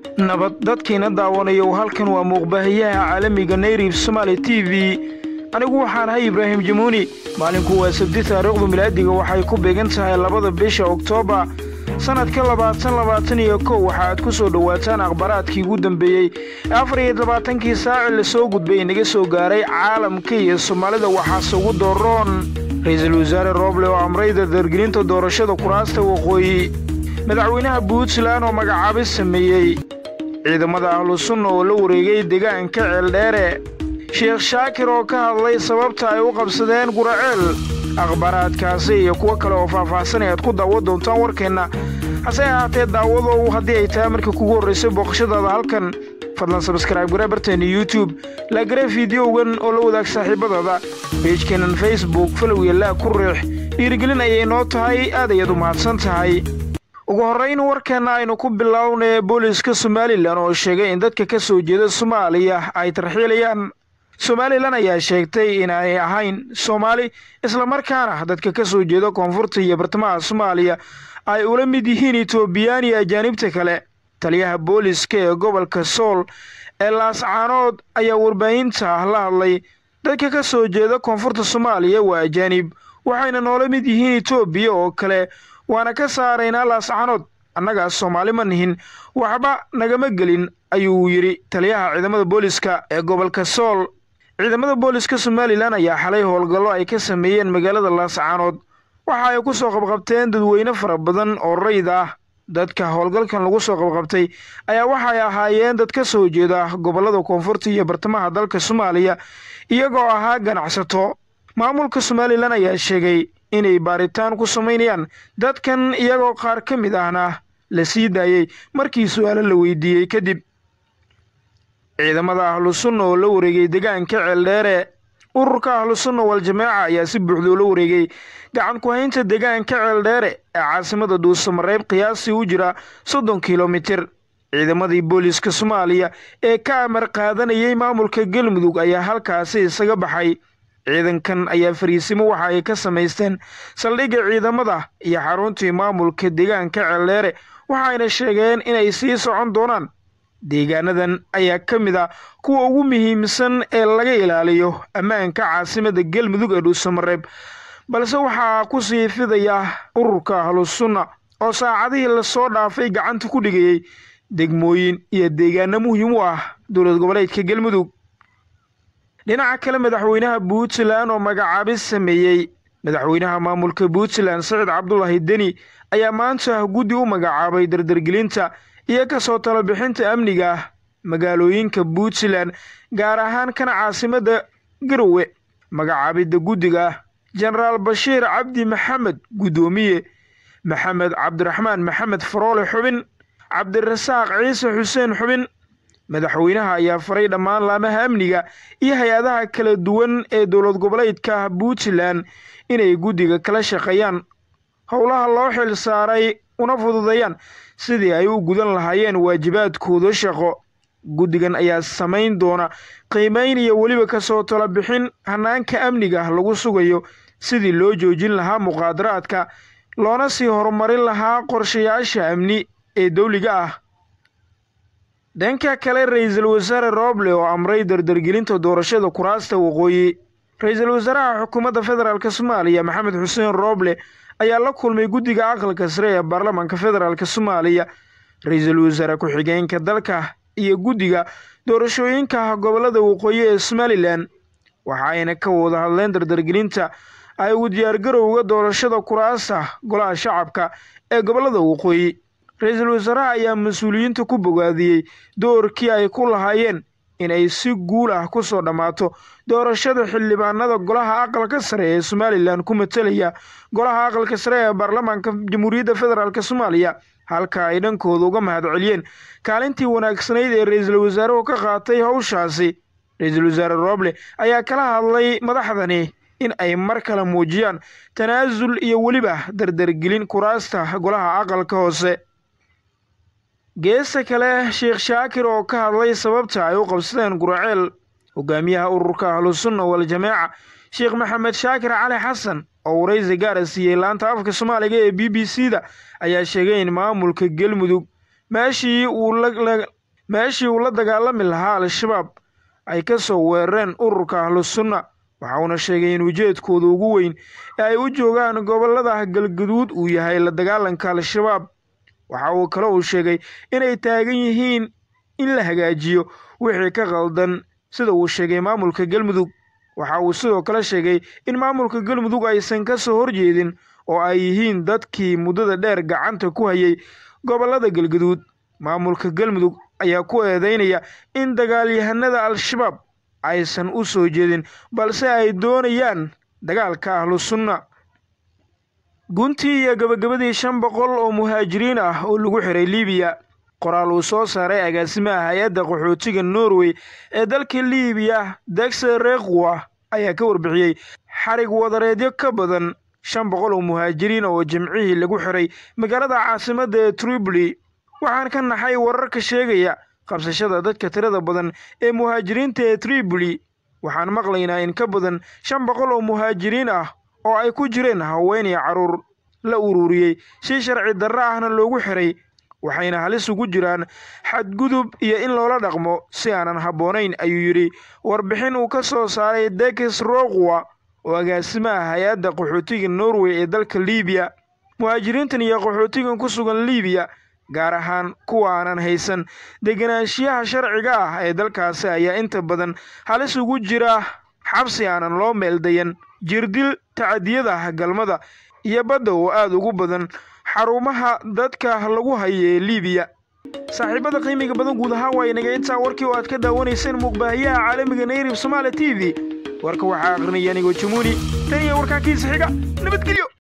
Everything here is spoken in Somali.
nabad dadkiina daawanayo halkan waa muuqbaahiyaha caalamiga nayrib somaali t v anigu waxaan ahay ibraahim jamuuni maalinku waa sabti taariikhdu milaadiga waxay ku beegan tahay labada bisha oktoobar sannadka labaatan labaatan iyo kow waxaaad ku soo dhowaataan akhbaraadkii ugu dambeeyey ee afar iyo labaatankii saaci la soo gudbay inaga soo gaaray caalamka iyo soomaalida waxaase ugu dooroon ra-iisul wasaare rooble oo amray dardargelinta doorashada kuraasta waqooyi madaxweynaha puntland oo magacaabis sameeyey ciidamada ahlu sunna oo la wareegay deegaanka ceeldheere sheekh shaakir oo ka hadlay sababta ay u qabsadeen guraceel akhbaaraadkaasi iyo kuwo kale oo faahfaahsan ayaad ku daawo doontaan warkeenna hase ahaatee daawadow haddii ay tahay markii kugu horraysay booqashadaada halkan fadlan sabskrayb gare barteena youtube laagare fideogan oo la wadaag saaxiibadada beejkeennan facebook falowya laa ku riix dhiirigelin ayay noo tahay aad ayaad u mahadsan tahay ugu horrayn warkeenna aynu ku bilownay booliska somalilan oo sheegay in dadka ka soo jeeda soomaaliya ay tarxiilayaan somalilan ayaa sheegtay inaanay ahayn soomaali islamarkaana dadka ka soo jeeda koonfurta iyo bartamaha soomaaliya ay ula mid yihiin etoobiyaan iyo ajaanibta kale taliyaha booliska ee gobolka sool ee laascaanood ayaa warbaahinta la hadlay dadka ka soo jeeda koonfurta soomaaliya waa ajaanib waxayna noola mid yihiin etoobiya oo kale waana ka saaraynaa laascaanood annagaas soomaali ma nihin waxba nagama gelin ayuu yidhi taliyaha ciidamada booliska ee gobolka sool ciidamada booliska somalilan ayaa xalay howlgallo ay ka sameeyeen magaalada laascaanood waxa ay ku soo qabqabteen dadweyne fara badan oo rayd ah dadka howlgalkan lagu soo qabqabtay ayaa waxay ahaayeen dad ka soo jeeda gobollada koonfurta iyo bartamaha dalka soomaaliya iyagoo ahaa ganacsato maamulka somalilan ayaa sheegay inay baaritaan ku samaynayaan dadkan iyagoo qaar ka mid ahna la sii daayey markii su-aalo la weydiiyey kadib ciidamada ahlu sunna oo la wareegay deegaanka ceeldheere ururka ahlu sunna wal-jamaaca ayaa si buuxda ula wareegay gacan ku-haynta deegaanka ceeldheere ee caasimada dhuusamareeb qiyaasii u jira soddon kilomitir ciidamadii booliska soomaaliya ee ka amar qaadanayay maamulka galmudug ayaa halkaasi isaga baxay ciidankan ayaa fariisimo waxa ay ka samaysteen saldhigga ciidamada iyo xaruntii maamulka deegaanka ceeldheere waxayna sheegeen inay sii socon doonaan deegaanadan ayaa ka mid a kuwa ugu muhiimsan ee laga ilaaliyo ammaanka caasimada galmudug ee dhuusamareeb balse waxaa ku sii fidaya ururka ahlu sunna oo saacadihii lasoo dhaafay gacanta ku dhigayey degmooyin iyo deegaano muhiim u ah dowlad goboleedka galmudug dhinaca kale madaxweynaha puntland oo magacaabis sameeyey madaxweynaha maamulka puntland sacid cabdulaahi deni ayaa maanta guddi u magacaabay dardargelinta iyo kasoo talobixinta amniga ah magaalooyinka puntland gaar ahaan kana caasimada garowe magacaabidda guddiga ah jenaraal bashiir cabdi maxamed guddoomiye maxamed cabdiraxmaan maxamed faroole xubin cabdirasaaq ciise xuseen xubin madaxweynaha ayaa faray dhammaan laamaha amniga iyo hay-adaha kala duwan ee dowlad goboleedka puntland inay guddiga kala shaqeeyaan howlaha loo xil saaray una fududeeyaan sidii ay u gudan lahaayeen waajibaadkooda shaqo guddigan ayaa samayn doona qiimayn iyo weliba kasoo talo bixin hanaanka amniga lagu sugayo sidii loo joojin lahaa muqaadaraadka loona sii horumarin lahaa qorshayaasha amni ee dowliga ah dhanka kale ra-iisul wasaare rooble oo amray dardargelinta doorashada kuraasta waqooyi ra-iisul wasaaraha xukuumadda federaalk soomaaliya maxamed xuseen rooble ayaa la kulmay guddiga aqalka sare ee baarlamaanka federaalk soomaaliya ra-iisul wasaare ku-xigeenka dalka iyo guddiga doorashooyinka gobollada waqooyi ee somalilan waxa ayna ka wada hadleen dardargelinta ay ugu diyaargarowga doorashada kuraasta golaha shacabka ee gobollada waqooyi ra-iisul wasaaraha ayaa mas-uuliyiinta ku bogaadiyey doorkii ay ku lahaayeen in ay si guul ah ku soo dhammaato doorashada xildhibaanada golaha aqalka sare ee somalilan ku matelaya golaha aqalka sare ee baarlamaanka jamhuuriyadda federaalk soomaaliya halka ay dhankooda uga mahad celiyeen kaalintii wanaagsanayd ee ra-iisul wasaaruhu ka qaatay howshaasi ra-iisul wasaare rooble ayaa kala hadlay madaxdani in ay mar kale muujiyaan tanaasul iyo weliba dardargelin kuraasta golaha aqalka hoose geesta kale sheekh shaakir oo ka hadlay sababta ay u qabsadeen guraceel hogaamiyaha ururka ahlu sunna wal-jamaaca sheekh maxamed shaakir cali xasan oo waraysi gaara siiyey laanta afka soomaaliga ee b b c da ayaa sheegay in maamulka galmudug meeshii uu meeshii uu la dagaalami lahaa al-shabaab ay ka soo weerareen ururka ahlusunna waxa uuna sheegay in ujeedkooda ugu weyn ee ay u joogaan gobollada galgaduud uu yahay la dagaalanka al-shabaab waxa uu kale uu sheegay inay taagan yihiin in la hagaajiyo wixii ka qaldan sida uu sheegay maamulka galmudug waxa uu sidoo kale sheegay in maamulka galmudug aysan ka soo horjeedin oo ay yihiin dadkii muddada dheer gacanta ku hayay gobollada galgaduud maamulka galmudug ayaa ku eedeynaya in dagaalyahanada al-shabaab aysan u soo jeedin balse ay doonayaan dagaalka ahlu sunna guntii iyo gabagabadii shan boqol oo muhaajiriin ah oo lagu xiray liibiya qoraal uu soo saaray agaasimaha hay-adda qaxootiga norway ee dalka liibiya degse rekwa ayaa ka warbixiyey xarig wadareedyo ka badan shan boqol oo muhaajiriin oo jimcihii lagu xiray magaalada caasimadda ee tripoli waxaan ka naxay wararka sheegaya qabsashada dadka tirada badan ee muhaajiriinta ee tripoli waxaan maqlaynaa in ka badan shan boqol oo muhaajiriin ah oo ay ku jireen haween iyo carruur la ururiyey si sharci darro ahna loogu xiray waxayna halis ugu jiraan xadgudub iyo in loola dhaqmo si aanan habboonayn ayuu yidhi warbixin uu ka soo saaray dekes roqwa oo agaasimaha hay-adda qaxootiga norway ee dalka liibiya muhaajiriintan iyo qaxootigan ku sugan liibiya gaar ahaan kuwa aanan haysan deganaanshiyaha sharciga ah ee dalkaasi ayaa inta badan halis ugu jira xabsi aanan loo meeldayan jirdil tacadiyada galmada iyo badda oo aada ugu badan xarumaha dadka lagu hayo ee liibiya saaxiibada qiimiga badan guud ahaan waa inaga intaa warkii oo aad ka daawanayseen muuqbaahiyaha caalamiga nayrib somaali t v warka waxaa aqrinaya anigoo jamuuni tan iyo warkaankiisa xiga nabadgelyo